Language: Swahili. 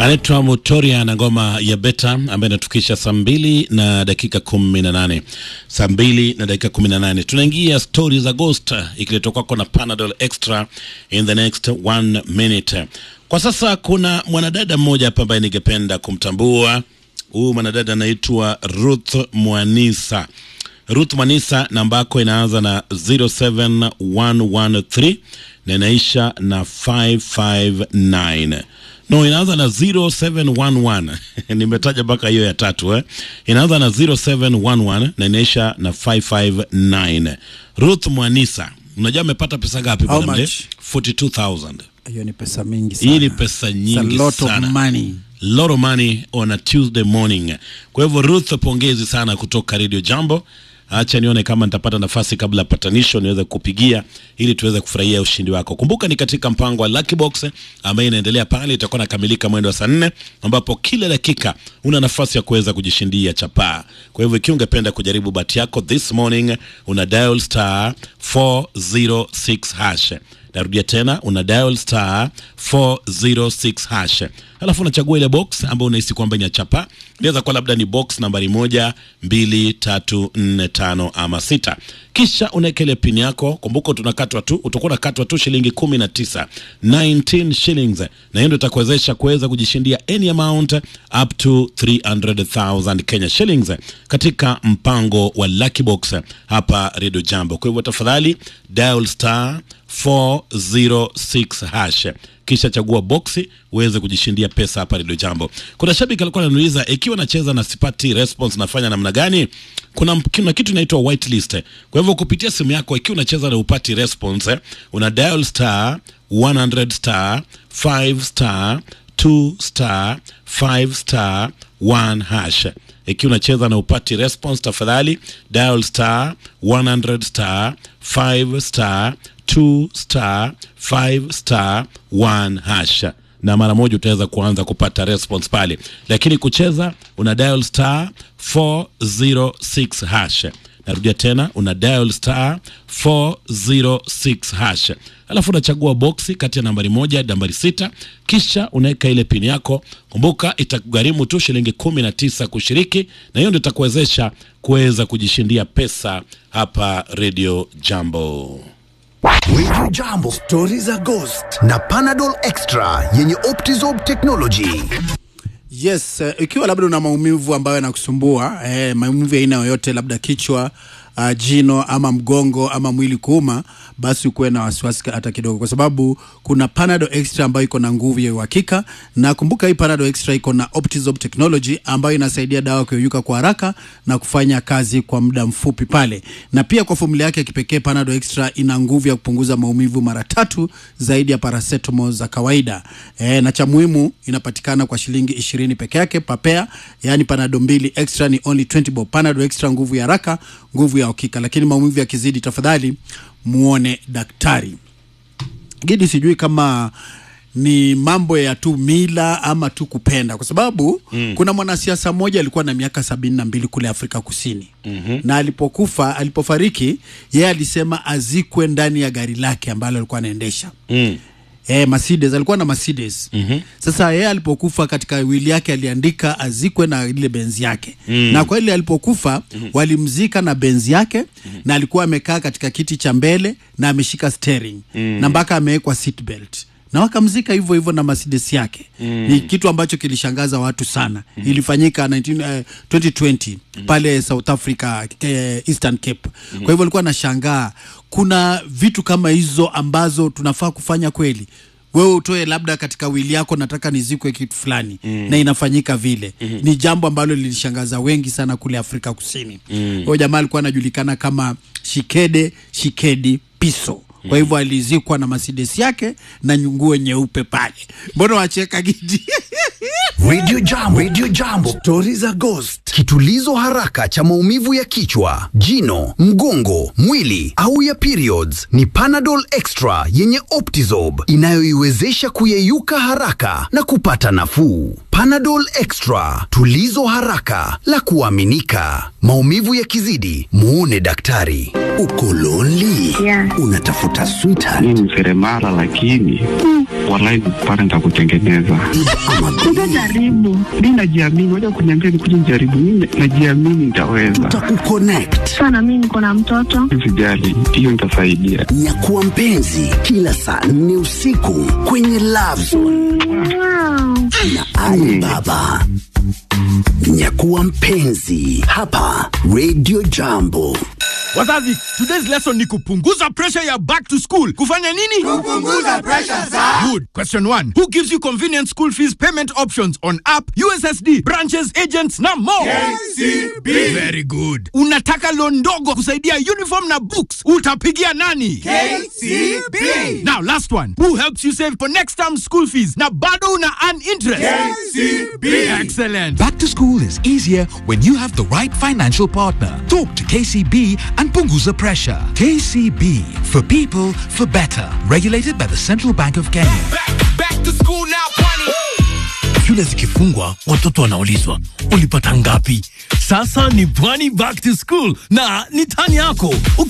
anaitwa Mutoria na ngoma ya Beta ambaye inatukisha saa mbili na dakika kumi na nane saa mbili na dakika kumi na nane tunaingia stori za Ghost ikiletwa kwako na Panadol Extra in the next one minute. Kwa sasa kuna mwanadada mmoja hapa ambaye ningependa kumtambua. Huyu mwanadada anaitwa Ruth Mwanisa. Ruth Mwanisa, namba yako inaanza na 07113 na inaisha na 559 no inaanza na 0711 nimetaja mpaka hiyo ya tatu eh? inaanza na 0711 na inaisha na 559 Ruth Mwanisa, unajua amepata pesa ngapi How bwana mzee? much? 42000 hiyo ni pesa mingi sana. hii ni pesa It's a nyingi lot sana of money. lot of money on a Tuesday morning. Kwa hivyo Ruth, pongezi sana kutoka Radio Jambo. Acha nione kama nitapata nafasi kabla ya patanisho niweze kupigia ili tuweze kufurahia ushindi wako. Kumbuka ni katika mpango wa Lucky Box ambayo inaendelea pale, itakuwa nakamilika mwendo wa saa nne ambapo kila dakika una nafasi ya kuweza kujishindia chapaa. Kwa hivyo ikiwa ungependa kujaribu bahati yako this morning, una dial star 406 hash narudia tena una dial star 406 hash alafu unachagua ile box ambayo unahisi kwamba ina chapa inaweza kuwa labda ni box nambari moja mbili tatu nne tano ama sita kisha unaweka ile pin yako kumbuka tunakatwa tu utakuwa unakatwa tu shilingi kumi na tisa 19 shillings na hiyo ndio itakuwezesha kuweza kujishindia any amount up to 300,000 Kenya shillings katika mpango wa Lucky Box hapa Radio Jambo. Kwa hivyo tafadhali dial star 406 hash kisha chagua boksi uweze kujishindia pesa hapa Radio Jambo. Kuna shabiki alikuwa ananiuliza ikiwa nacheza na sipati response nafanya namna gani? Kuna, kuna kitu inaitwa whitelist. Kwa hivyo kupitia simu yako ikiwa unacheza na upati response, una dial star 100 star 5 star 2 star 5 star 1 hash. Ikiwa unacheza na upati response, tafadhali dial star 100 star 5 star 2 star 5 star 1 hash na mara moja utaweza kuanza kupata response pale, lakini kucheza una dial star 406 hash. Narudia tena, una dial star 406 hash, alafu unachagua boksi kati ya nambari moja hadi nambari sita, kisha unaweka ile pini yako. Kumbuka itakugharimu tu shilingi kumi na tisa kushiriki, na hiyo ndio itakuwezesha kuweza kujishindia pesa hapa Radio Jambo. Radio Jambo, stori za Ghost na Panadol Extra yenye Optizorb technology. Yes, eh, ikiwa labda una maumivu ambayo yanakusumbua eh, maumivu ya aina yoyote, labda kichwa uh, jino ama mgongo ama mwili kuuma, basi ukuwe na wasiwasi hata kidogo, kwa sababu kuna Panadol Extra ambayo iko na nguvu ya uhakika, na kumbuka hii Panadol Extra iko na Optizorb technology ambayo inasaidia dawa kuyeyuka kwa haraka na kufanya kazi kwa muda mfupi pale, na pia kwa fomula yake ya kipekee Panadol Extra ina nguvu ya kupunguza maumivu mara tatu zaidi ya paracetamol za kawaida e, na cha muhimu inapatikana kwa shilingi ishirini peke yake papea, yaani Panadol mbili extra ni only 20 bob. Panadol Extra nguvu ya haraka, nguvu ya uhakika, lakini maumivu yakizidi, tafadhali muone daktari. Gidi, sijui kama ni mambo ya tu mila ama tu kupenda, kwa sababu mm. kuna mwanasiasa mmoja alikuwa na miaka sabini na mbili kule Afrika Kusini mm-hmm. na alipokufa, alipofariki, yeye alisema azikwe ndani ya gari lake ambalo alikuwa anaendesha Mm. Eh, Mercedes alikuwa na Mercedes. Mm-hmm. Sasa yeye alipokufa katika wili yake aliandika azikwe na ile benzi yake. Mm. Na kweli alipokufa mm-hmm. walimzika na benzi yake mm-hmm. na alikuwa amekaa katika kiti cha mbele na ameshika steering mm. na mpaka amewekwa seat belt na wakamzika hivyo hivyo na Mercedes yake mm. ni kitu ambacho kilishangaza watu sana mm. ilifanyika 19, uh, 2020 mm. pale South Africa eh, Eastern Cape mm. kwa hivyo alikuwa anashangaa kuna vitu kama hizo ambazo tunafaa kufanya kweli wewe utoe labda katika wili yako nataka nizikwe kitu fulani mm. na inafanyika vile mm-hmm. ni jambo ambalo lilishangaza wengi sana kule Afrika Kusini mm. huyo jamaa alikuwa anajulikana kama Shikede Shikedi Piso kwa hivyo alizikwa na Mercedes yake na nguo nyeupe pale. Mbona wacheka Gidi? Radio Jambo, Radio Jambo, stori za Ghost, kitulizo haraka cha maumivu ya kichwa, jino, mgongo, mwili au ya periods ni Panadol Extra yenye Optizorb inayoiwezesha kuyeyuka haraka na kupata nafuu. Panadol Extra, tulizo haraka la kuaminika. Maumivu yakizidi, muone daktari. Uko lonely? Yeah. Unatafuta sweetheart mi ni seremala lakini walai pale nitakutengeneza Utajaribu. mi najiamini waja kuniambia nikuja nijaribu mi najiamini nitaweza Tutakukonnect. Sana mimi niko na mtoto. sijali hiyo nitasaidia Nyakuwa mpenzi kila saa nne usiku kwenye Love Zone Wow. na Ali Baba. Nyakuwa mpenzi hapa Radio Jambo. Wazazi, today's lesson ni kupunguza pressure ya back to school. Kufanya nini? Kupunguza pressure za. Good. Question 1. Who gives you convenient school fees payment options on app, USSD, branches, agents na more? KCB. Very good. Unataka loan ndogo kusaidia uniform na books. Utapigia nani? KCB. Now last one. Who helps you save for next term school fees na bado una earn interest? KCB. Excellent. Back to school is easier when you have the right financial partner. Talk to KCB and Punguza Pressure. KCB for people for better. Regulated by the Central Bank of Kenya. shule zikifungwa watoto wanaulizwa ulipata ngapi sasa ni pwani back to school na ni tani yako